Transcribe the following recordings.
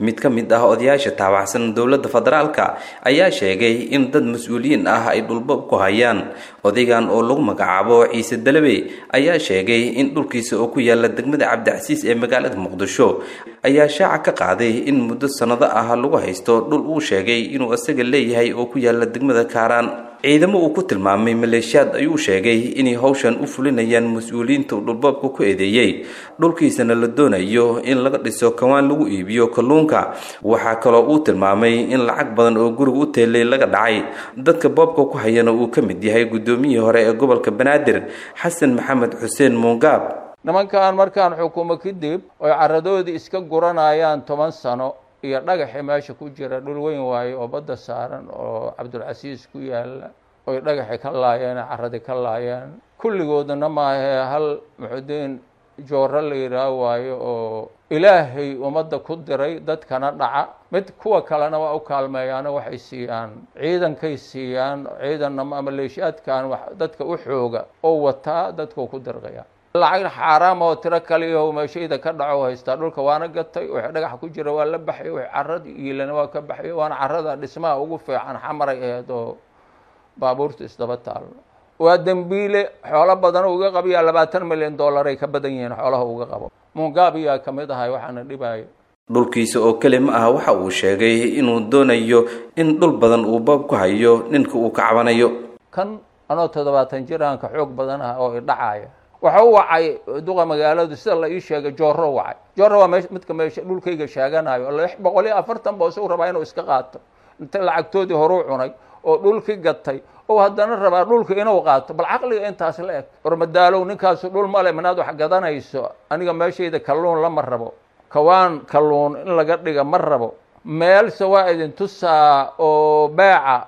mid ka mid ah odayaasha taabacsan dowladda federaalka ayaa sheegay in dad mas-uuliyiin ah ay dhulbab ku hayaan odaygan oo lagu magacaabo ciise dalabe ayaa sheegay in dhulkiisa oo ku yaala degmada cabdicasiis ee magaalada muqdisho ayaa shaaca ka qaaday in muddo sannado ah lagu haysto dhul uu sheegay inuu isaga leeyahay oo ku yaala degmada kaaraan ciidamo uu ku tilmaamay maleeshiyaad ayuu sheegay inay hawshan u fulinayaan mas-uuliyiinta dhulboobka ku eedeeyey dhulkiisana la doonayo in laga dhiso kawaan lagu iibiyo kalluunka waxaa kaloo uu tilmaamay in lacag badan oo guriga u teelay laga dhacay dadka boobka ku hayana uu ka mid yahay guddoomiyihii hore ee gobolka banaadir xasan maxamed xuseen muungaab nimankan markaan xukumo kadib oy caradoodii iska guranayaan toban sano iyo dhagaxii meesha ku jira dhul weyn waaye oo badda saaran oo cabdulcasiis ku yaala oy dhagaxi ka laayeen caradii ka laayeen kulligoodana maahee hal muxudiin jooro la yidhaah waayo oo ilaahay ummadda ku diray dadkana dhaca mid kuwa kalena waa u kaalmeeyaano waxay siiyaan ciidankay siiyaan ciidanna maleeshiyaadkan dadka u xooga oo wataa dadkuu ku dirqaya lacag xaaraam oo tiro kaliyaho meeshayda ka dhaco haystaa dhulka waana gatay wixii dhagaxa ku jira waa la baxay wixii carad iilana waa ka baxay waana carada dhismaha ugu fiican xamaray aheyd oo baabuurta isdaba taalo waa dembiile xoolo badan uga qabiyaa labaatan milyan dollaray ka badan yihiin xoolaha uga qabo mungaabiyaa ka mid ahay waxaana dhibaayo dhulkiisa oo keli ma ah waxa uu sheegay inuu doonayo in dhul badan uu boob ku hayo ninka uu ka cabanayo kan anoo toddobaatan jiraanka xoog badan ah oo idhacaya waxa u wacay duqa magaaladu sida la ii sheegay jooro wacay jooro waa me midka meesha dhulkayga sheeganayo lix boqol iyo afartan ba isagu rabaa inuu iska qaato inta lacagtoodii horuu cunay oo dhulki gatay oo haddana rabaa dhulka inuu qaato bal caqliga intaas la eg warmadaalow ninkaasu dhul male minaad wax gadanayso aniga meeshayda kalluun lama rabo kawaan kalluun in laga dhiga ma rabo meelse waa idin tusaa oo beeca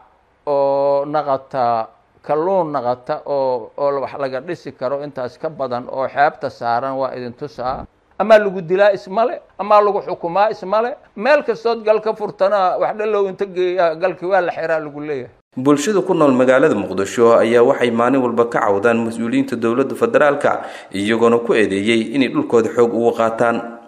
oo naqataa kalluun naqata oo oo wax laga dhisi karo intaas ka badan oo xeebta saaran waa idin tusaa amaa lagu dilaa ismale amaa lagu xukumaa ismale meel kastood gal ka furtana wax dhalow inta geeya galkii waa la xiraa lagu leeyahay bulshada ku nool magaalada muqdisho ayaa waxay maalin walba ka cawdaan mas-uuliyiinta dowladda federaalka iyagoona ku eedeeyey inay dhulkooda xoog ugu qaataan